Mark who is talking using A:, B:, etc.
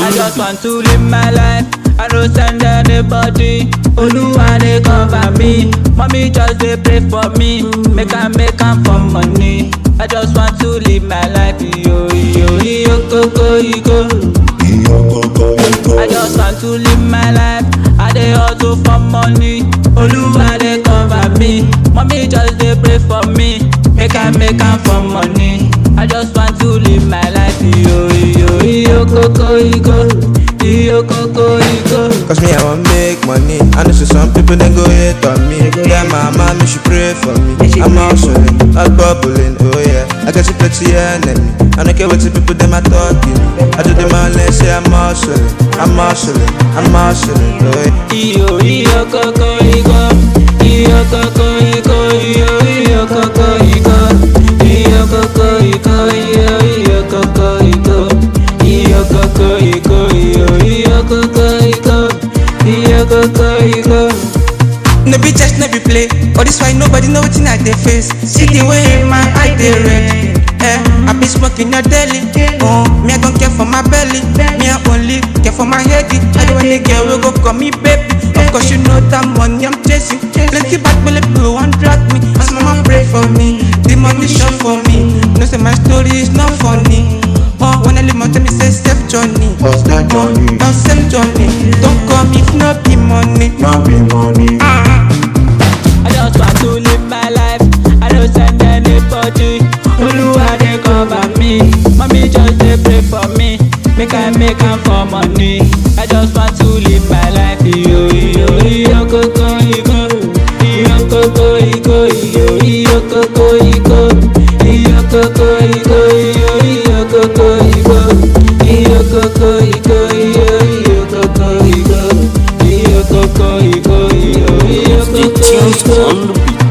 A: I just want to live my life. I don't send anybody. Oluwa dey cover me. Mommy just dey pray for me. Make I make am for money. I just want to live my life. Yo yo yo koko yo. I just want to live my life. I dey hustle for money. Oluwa dey cover me. Mommy just dey pray for me. Make I make am for money. I just want to live my life. Yo yo yo koko yo. Yo koko yo.
B: Cause me, I want make money. I know see some people then go hate on me. Yeah, my mama, she pray for me. I'm hustling, not bubbling, oh yeah. I got you plenty enemy. I don't care what the people them are talking. I do them all and say I'm hustling, I'm hustling, I'm hustling, oh yeah.
A: Iyo iyo koko iko Iyo koko iko Iyo iyo koko iko Iyo koko iko Iyo iyo koko iko Iyo koko iko Iyo iyo koko iko Iyo koko iko
C: No be just no be play. All this why nobody know wetin I dey face. See the way my eye dey red. Eh, I be smoking your daily. Oh, me I don't care for my belly. Me I only care for my head. I don't want a girl will go call me baby. Of course you know that money I'm chasing. Plenty bad belly people want drag me. As mama pray for me, the money short for me. No say my story is not funny. Oh, when I leave my tell me say safe journey.
D: What's that journey?
C: Now safe journey. Don't come if not be money.
D: Not be money.
A: I just want to live my life. I don't send anybody. Oluwa dey cover me. Mommy just dey pray for me. Make I make am for money. I just want to live my life. Iyo iyo iyo koko iko. Iyo koko iko. Iyo iyo koko iko. Iyo koko iko. Iyo iyo koko iko. Iyo koko iko. Iyo iyo koko iko. Iyo koko iko. Iyo iyo koko
E: Tunes
A: iko.
E: on the beat.